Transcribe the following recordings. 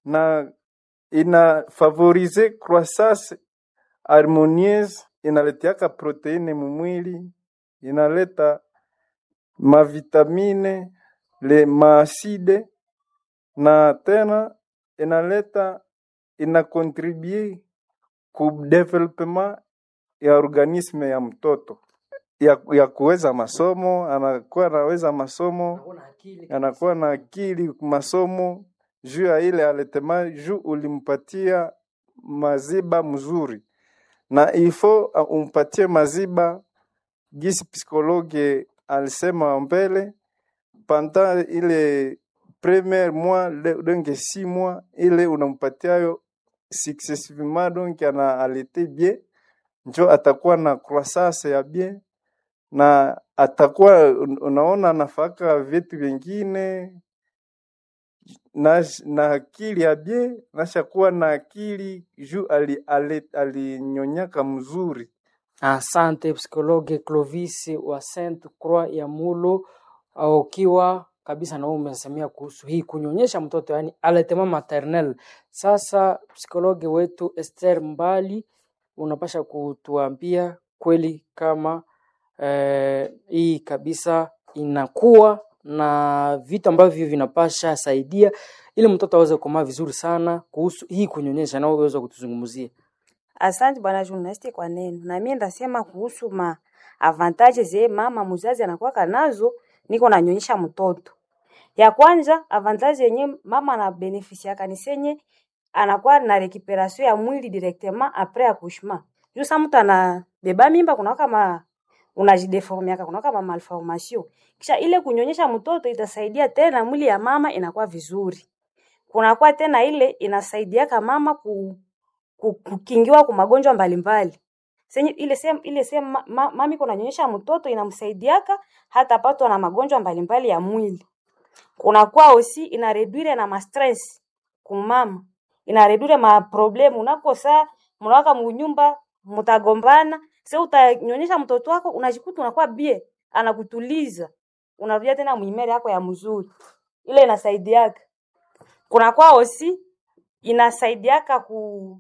na ina favorize croissance harmonieuse, inaletiaka proteine mumwili, inaleta mavitamine le maaside na tena inaleta ina contribue ku development ya organisme ya mtoto ya, ya kuweza masomo, anakuwa anaweza masomo, anakuwa na akili masomo juu ya ile aletema juu ulimpatia maziba mzuri, na ifo uh, umpatie maziba gisi psikologe alisema mbele panda ile premier mois le- donc six mois ile unampatiayo successivement donc ana alete bien njo atakuwa na croissance ya bien na atakuwa un- unaona anafaka vitu vingine na, na akili ya bien nashakuwa na akili juu ali, ali, alinyonyaka mzuri Asante psikologe Clovis wa Saint Croix ya Mulo, au ukiwa kabisa na wewe umesemea kuhusu hii kunyonyesha mtoto, yani allaitement maternel. Sasa psikologe wetu Esther Mbali, unapasha kutuambia kweli kama eh, hii kabisa inakuwa na vitu ambavyo vinapasha saidia ili mtoto aweze kukomaa vizuri sana kuhusu hii kunyonyesha, na uweze kutuzungumzia. Asante bwana journalist kwa neno. Na mimi ndasema kuhusu ma avantages ze mama mzazi anakuwa nazo niko nanyonyesha mtoto. Ya kwanza avantage yenye mama ana benefisiaka ni senye anakuwa na recuperation ya mwili directement après accouchement. Juu sa mtu anabeba mimba kuna kama unajideformiaka kuna kama malformation. Kisha ile kunyonyesha mtoto itasaidia tena mwili ya mama inakuwa vizuri. Kunakuwa tena ile inasaidiaka mama ku ku- kukingiwa kwa magonjwa mbalimbali. Senye ile sehemu ile sehemu ma, ma, mami kunanyonyesha mtoto inamsaidiaka hata patwa na magonjwa mbalimbali ya mwili. Kunakuwa osi ina reduire na ma stress kumama. Ina reduire ma problem unakosa mnawaka munyumba mtagombana, sasa utanyonyesha mtoto wako unajikuta unakuwa bie, anakutuliza. Unarudia tena mwimere yako ya mzuri. Ile inasaidiaka. Kunakuwa osi inasaidiaka ku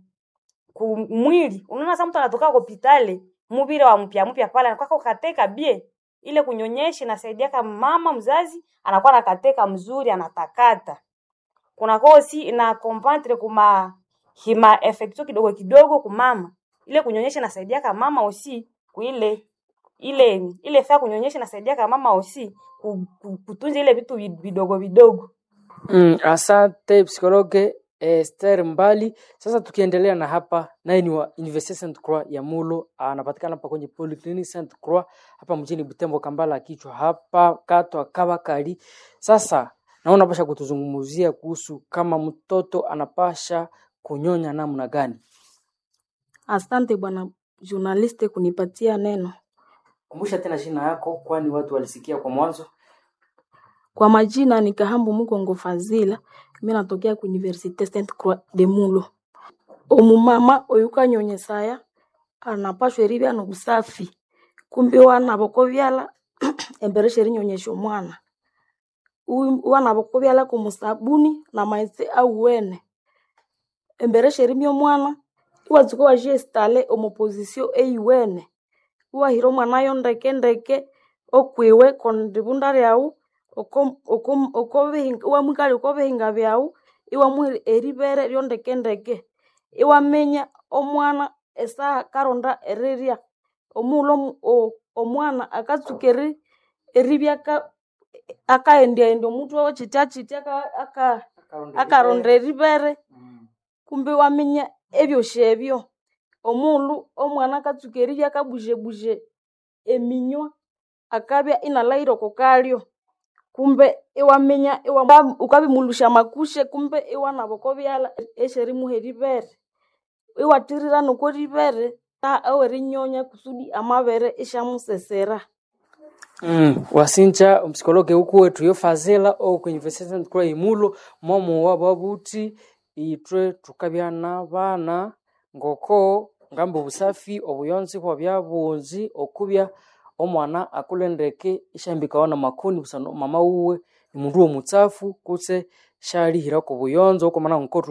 kumwili unaona sa mtu anatoka hospitali mubile wa mpya mpya pale anakuwa kateka bie ile kunyonyesha inasaidia kama mama mzazi anakuwa nakateka mzuri anatakata kuna kosi ina compentre kuma hima effectio kidogo kidogo kumama ile kunyonyesha inasaidia kama mama osi kuile ile ile faa kunyonyesha inasaidia kama mama osi ku- ku- kutunza ile vitu vid- vidogo vidogo Mm, asante psikologe Esther Mbali. Sasa tukiendelea na hapa, naye ni wa Universite Saint Croix ya Mulo, anapatikana hapa kwenye Polyclinic Saint Croix hapa mjini Butembo, Kambala kichwa hapa katwa Kabakari. Sasa naona pasha kutuzungumzia kuhusu kama mtoto anapasha kunyonya namna gani. Asante bwana journaliste kunipatia neno. Kumbusha tena jina yako, kwani watu walisikia kwa mwanzo. Kwa majina ni Kahambu Mugongo Fazila, mimi natokea ku Universite Saint Croix de Mulo. Omumama oyuka nyonyesaya anapashwa eribya nobusafi kumbi wana bokobyala embere sherinyonyesha omwana Uwi- wana bokobyala kumusabuni na maghetse awuwene embere sherimya omwana iwatsuka wajiestale omu position eyiwene iwahira omwanayo ndeke ndeke okwiwe kondibunda lyawu oko- oko- okobihinga- iwamwikalya okobihinga byawu iwamuha eribere lyondeke ndeke iwaminya omwana esaha akaronda erirya omughulhu omu- o- omwana akatsuka eri- eribya aka- akahendyahendya omutwe we kyitya kyitya aka- aka- akaronda eribere kumbi iwaminya ebyosi ebyo omughulhu omwana akatsuka eribya akabuzebuje eminywa akabya inalahira oko kalyo kumbe iwaminya iwa- ukabimulusya amakushe kumbe iwanaba okobyalha esyerimuha eribere iwathirira noko ribere ta ewerinyonya kusudi amabere isyamusesera Mm, wasinja omupsikologe uku wetu yo fazila oku University Saint Croix imulo momo wababuthi ithwe tukabya nabana ngoko ngamba obusafi obuyonzi bwabya bungi okubya omwana akulendeke isyahambikawa namakoni busana mama wuwe nimundu womutsafu kutse syalihirako obuyonzo okwamana nkotu